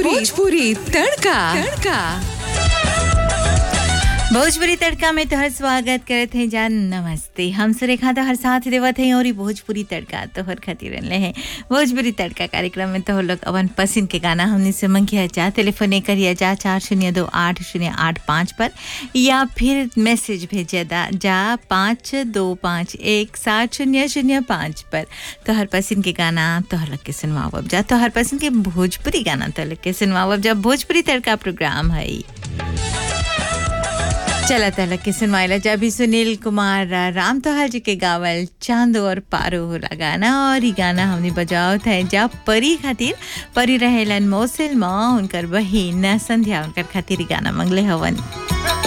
भोजपुरी तड़का तड़का भोजपुरी तड़का में तोहर स्वागत करत हैं जान नमस्ते हम सुरेखा तोहर साथ देवत हैं और ई भोजपुरी तड़का तोहर खातिर रहले हैं भोजपुरी तड़का कार्यक्रम में तोहर लोग अपन पसंद के गाना हमने से मंगिया जा टेलीफोन करिया जा चार शून्य दो आठ शून्य आठ पाँच पर या फिर मैसेज भेजा दा जा पाँच दो पाँच एक सात शून्य शून्य पाँच पर तोहर पसंद के गाना तोहर लोग के सुनवाओ जा तोहर पसंद के भोजपुरी गाना तोहर लोग के सुनवाओ जब भोजपुरी तड़का प्रोग्राम है चला तलक के सुनवाइला जब भी सुनील कुमार राम तोहार जी के गावल चांद और पारो होला गाना और ई गाना हमने बजाओ थे जब परी खातिर परी रहेलन मौसिल माँ उनकर बहिन संध्या उनकर खातिर ई गाना मंगले हवन